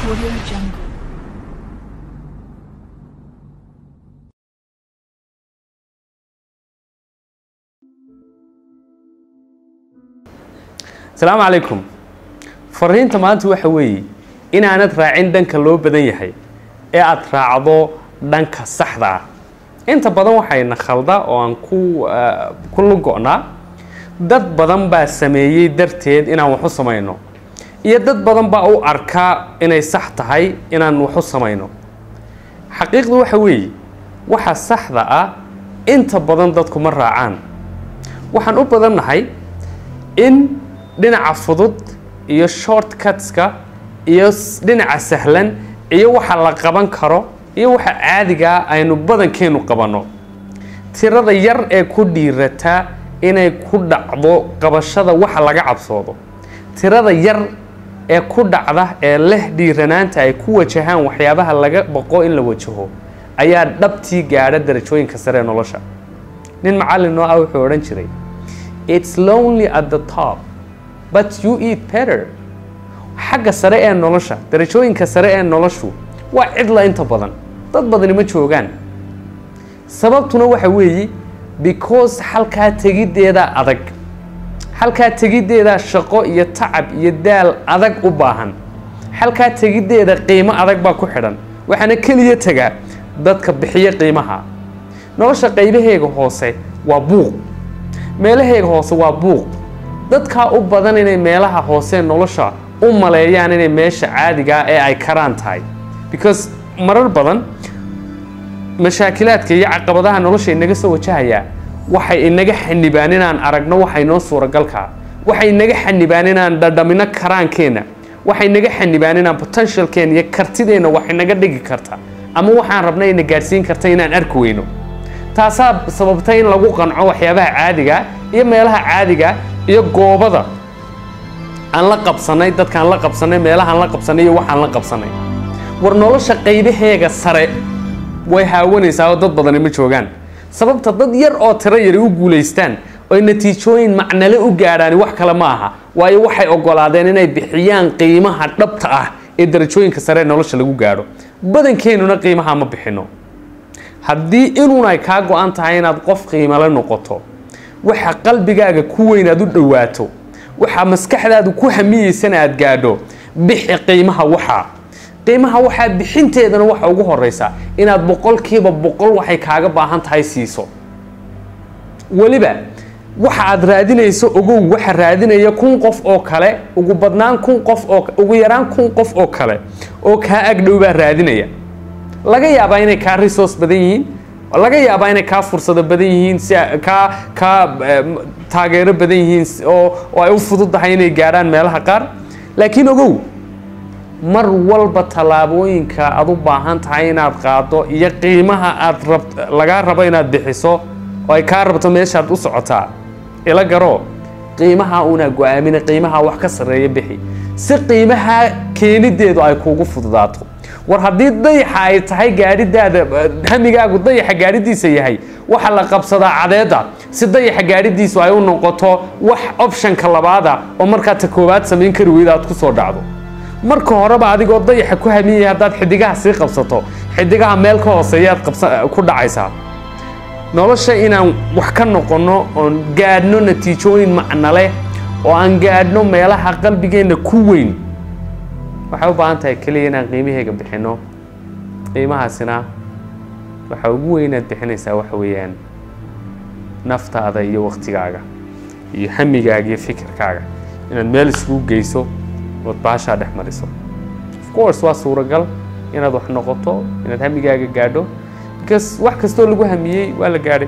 Audio Jungle. asalaamu calaykum fariinta maanta waxa weeye inaanad raacin dhanka loo badan yahay ee aada raacdo dhanka saxda ah inta badan waxayna khalda oo aan ku ah, ku lugo'naa dad badan baa sameeyey darteed inaan wax u samayno iyo dad badan baa u arkaa inay sax tahay inaan wax u samayno xaqiiqdu waxa weeye waxa saxda ah inta badan dadku ma raacaan waxaan u badannahay in dhinaca fudud iyo shortcutska iyo s- dhinaca sahlan iyo waxa la qaban karo iyo waxa caadigaa aynu badankeenu qabanno tirada yar ee ku dhiirata inay ku dhacdo qabashada waxa laga cabsoodo tirada yar ee ku dhacda ee leh dhiiranaanta ay ku wajahaan waxyaabaha laga baqo in la wajaho ayaa dhabtii gaadha darajooyinka sare ee nolosha nin macallin noo ah wuxuu odhan jiray it's lonely at the top but you eat better xagga sare ee nolosha darajooyinka sare ee noloshu waa cidla inta badan dad badani ma joogaan sababtuna waxa weeye because halkaa tegiddeeda adag halkaa tegiddeeda shaqo iyo tacab iyo daal adag u baahan halkaa tegiddeeda qiimo adag baa ku xidhan waxaana keliya tegaa dadka bixiya qiimaha nolosha qaybaheega hoose waa buuq meelaheega hoose waa buuq dadkaa u badan inay meelaha hoose nolosha u maleeyaan inay meesha caadigaa ee ay karaan tahay because marar badan mashaakilaadka iyo caqabadaha nolosha inaga soo wajahayaa waxay inaga xanibaan inaan aragno waxay noo suuragalkaa waxay inaga xanibaan inaan dhadhamino karaankeenna waxay inaga xanibaan inaan potentialkeena iyo kartideenna wax inaga dhigi karta ama waxaan rabna ina gaadhsiin karta inaan arki weyno taasaa sababtay in lagu qanco waxyaabaha caadiga iyo meelaha caadiga iyo goobada aan la qabsanay dadkaan la qabsanay meelahaan la qabsanay iyo waxaan la qabsanay war nolosha qaybaheega sare way haawanaysaa oo dad badani ma joogaan sababta dad yar oo tiro yari u guulaystaan oy natiijooyin macnale u gaadhaan wax kale ma aha waayo waxay ogolaadeen inay bixiyaan qiimaha dhabta ah ee darajooyinka sare ee nolosha lagu gaadho badankeenuna qiimaha ma bixino haddii inuun ay kaa go-an tahay inaad qof qiimale noqoto waxa qalbigaaga ku weyn aad u dhowaato waxa maskaxdaadu ku hamiyeysana aad gaadho bixi qiimaha waxaa qiimaha waxaa bixinteedana waxa ugu horeysa inaad boqolkiiba boqol waxay kaaga baahan tahay siiso weliba waxa aad raadinayso ogow waxa raadinaya kun qof oo kale ugu badnaan kun qof oo ugu yaraan kun qof oo kale oo kaa agdhow baa raadinaya laga yaabaa inay kaa resource badan yihiin laga yaabaa inay kaa fursado badan yihiin si a- kaa kaa em, taageero badan yihiin si- oo oo ay u fududahay inay gaadhaan meelaha qaar laakiin ogow mar walba tallaabooyinka aad u baahan tahay inaad qaado iyo qiimaha aad rab lagaa rabo inaad bixiso oo ay kaa rabto meeshaad u socotaa ila garo qiimaha una go-aamina qiimaha wax ka sarreeya bixi si qiimaha keenideedu ay kuugu fududaato war haddii dayaxa ay tahay gaadhidaada eh, hamigaagu dayaxa gaadhidiisa yahay waxa la qabsadaa cadeeda si dayaxa gaadhidiisu ay u noqoto wax optionka labaada oo markaa ta koowaad samayn kari weyda aad ku soo dhacdo marka horeba adigoo dayaxa ku hamiyaya haddaad xidigaha sii qabsato xidigaha meel ka hooseeyaad qabsa ku dhacaysaa nolosha inaan wax ka noqonno oon gaadhno natiijooyin macno leh oo aan gaadhno meelaha qalbigeenna ku weyn waxay u baahan tahay keliya inaan qiimaheega bixinno qiimahaasina waxa ugu weyn aad bixinaysaa waxa weeyaan naftaada iyo waktigaaga iyo hamigaaga iyo fikirkaaga inaad meel iskugu geyso ood baashaa dhex mariso of course waa suuragal inaad wax noqoto inaad hamigaaga gaadho because wax kastoo lagu hamiyey waa la gaadhay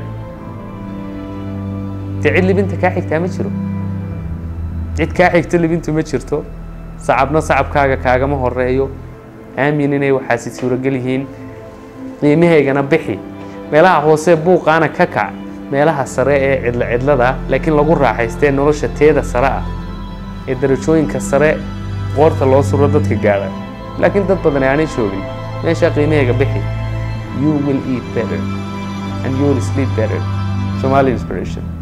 dee cid libinta kaa xigtaa ma jiro cid kaa xigta libintu ma jirto sacabna sacabkaaga kaagama horeeyo aamin inay waxaasi suuragal yihiin qiimahaygana bixi meelaha hoose buuqaana ka kac meelaha sare ee cidla cidlada laakiin lagu raaxaystee nolosha teeda sare ah ee darajooyinka sare qoorta loo suro dadka gaadha laakiin dad badan aanay joogin meeshaa qiimahayga bixi you will eat better and you will sleep better somali inspiration